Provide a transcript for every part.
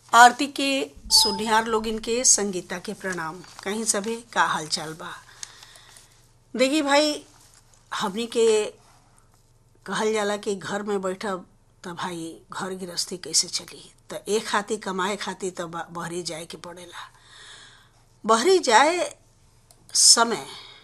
आरती के सुनिहार लोगिन के संगीता के प्रणाम कहीं सभे का हालचाल बा देखी भाई हमनी के कहल जाला कि घर में बैठब त भाई घर गृहस्थी कैसे चली त एक खातिर कमाए खातिर त बा- बहरी जाए के पड़ेला बहरी जाए समय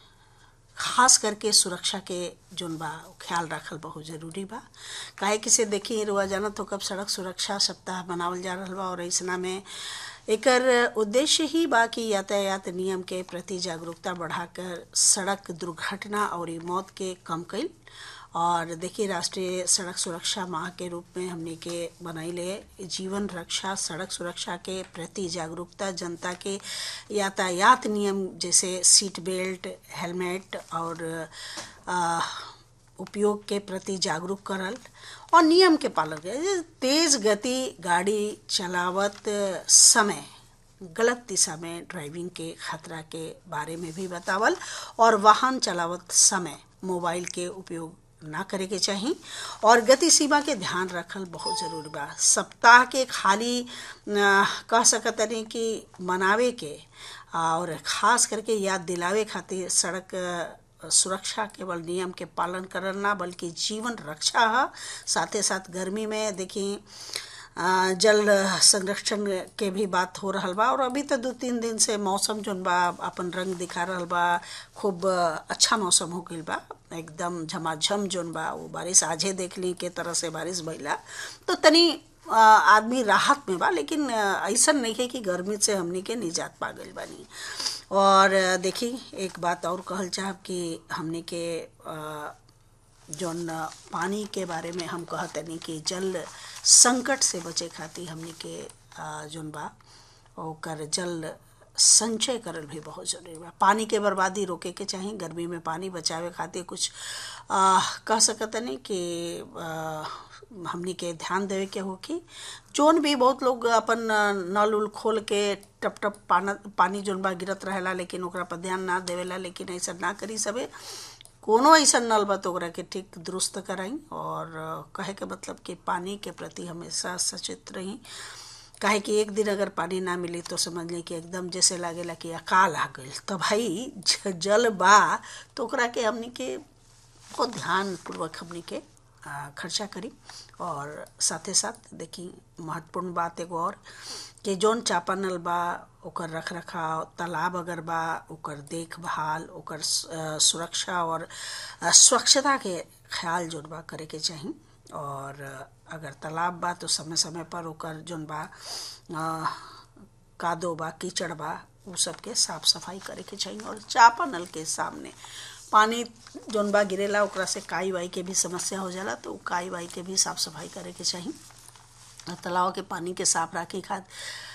खास करके सुरक्षा के जोन बा उ ख्याल रखल बहुत जरूरी बा काहे कि से देखी रुआ जाना तो कब सड़क सुरक्षा सप्ताह मनावल जा रहल बा और ऐसना में एकर उद्देश्य ही बा कि यातायात नियम के प्रति जागरूकता बढ़ाकर सड़क दुर्घटना और ई मौत के कम कईल और देखिए राष्ट्रीय सड़क सुरक्षा माह के रूप में हमने के बनैले जीवन रक्षा सड़क सुरक्षा के प्रति जागरूकता जनता के यातायात नियम जैसे सीट बेल्ट हेलमेट और आ, उपयोग के प्रति जागरूक करल और नियम के पालन करे तेज गति गाड़ी चलावत समय गलत दिशा में ड्राइविंग के खतरा के बारे में भी बतावल और वाहन चलावत समय मोबाइल के उपयोग ना करे के चाही और गति सीमा के ध्यान रखल बहुत जरूरी बा सप्ताह के खाली अ, कह सकतनी कि मनावे के और खास करके याद दिलावे खातिर सड़क अ, सुरक्षा केवल नियम के पालन करल ना बल्कि जीवन रक्षा है साथे साथ गर्मी में देखी अ, जल संरक्षण के भी बात हो रहल बा और अभी तो दो तीन दिन से मौसम जोन बा अपन रंग दिखा रहल बा खूब अ, अच्छा मौसम हो गईल बा एकदम झमाझम जोन बा वो बारिश आजे देख ली के तरह से बारिश भइला तो तनी अ, आदमी राहत में बा लेकिन अ, ऐसन नहीं है कि गर्मी से हमनी के निजात पा गईल बानी और अ, देखी एक बात और कहल चाहब कि हमनी के अ, जौन पानी के बारे में हम कहतनी कि जल संकट से बचे खातिर हमनी के आ, जौन बा ओकर जल संचय करल भी बहुत जरूरी बा पानी के बर्बादी रोके के चाही गर्मी में पानी बचावे खातिर कुछ आ, कह सकतनी कि आ, हमनी के ध्यान देवे के हो कि जोन भी बहुत लोग अपन आ, नल उल खोल के टप टप पाना पानी जोन बा गिरत रहेला लेकिन ओकरा पर ध्यान ना देवेला लेकिन ऐसा ना करी सबे कोनो ऐसा नल बा तो ओकरा के ठीक दुरुस्त कराई और अ, कहे के मतलब कि पानी के प्रति हमेशा सचेत रही काहे कि एक दिन अगर पानी ना मिली तो समझ ली कि एकदम जैसे लागेला कि अकाल आ गई तो भाई ज- जल बा तो ओकरा के हमनी के बहुत ध्यान पूर्वक हमनी के आ, खर्चा करी और साथे साथ देखी महत्वपूर्ण बात एगो और कि जौन चापानल बा ओकर रख रखाव तालाब अगर बा ओकर देखभाल ओकर स- अ, सुरक्षा और अ, स्वच्छता के ख्याल जोन बा करे के चाही और अ, अगर तालाब बा तो समय समय पर ओकर जोन बा अ, कादो बा कीचड़ बा उ सबके साफ सफाई करे के चाहिए और चापा नल के सामने पानी जोन बा गिरेला ओकरा से काई वाई के भी समस्या हो जाला तो उ काई वाई के भी साफ सफाई करे के चाहिए और तालाब के पानी के साफ रखे खातिर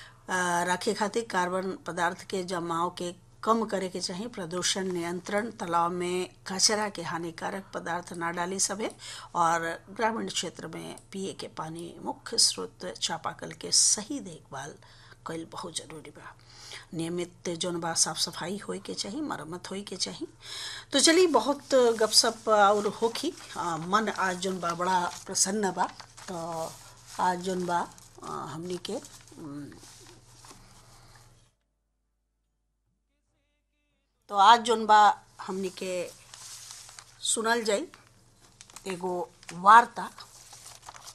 रखे खातिर कार्बन पदार्थ के जमाव के कम करे के चाहिए प्रदूषण नियंत्रण तालाब में कचरा के हानिकारक पदार्थ ना डाली सभे और ग्रामीण क्षेत्र में पिए के पानी मुख्य स्रोत चापाकल के सही देखभाल कईल बहुत जरूरी बा नियमित जौन बा साफ सफाई होए के चाहिए मरम्मत होए के चाहिए तो चलिए बहुत गपशप और होखी आ, मन आज जौन बा बड़ा प्रसन्न बा तो आज जौन बा आ, हमनी के उम, तो आज जौन बा हमनी के सुनल जाई एगो वार्ता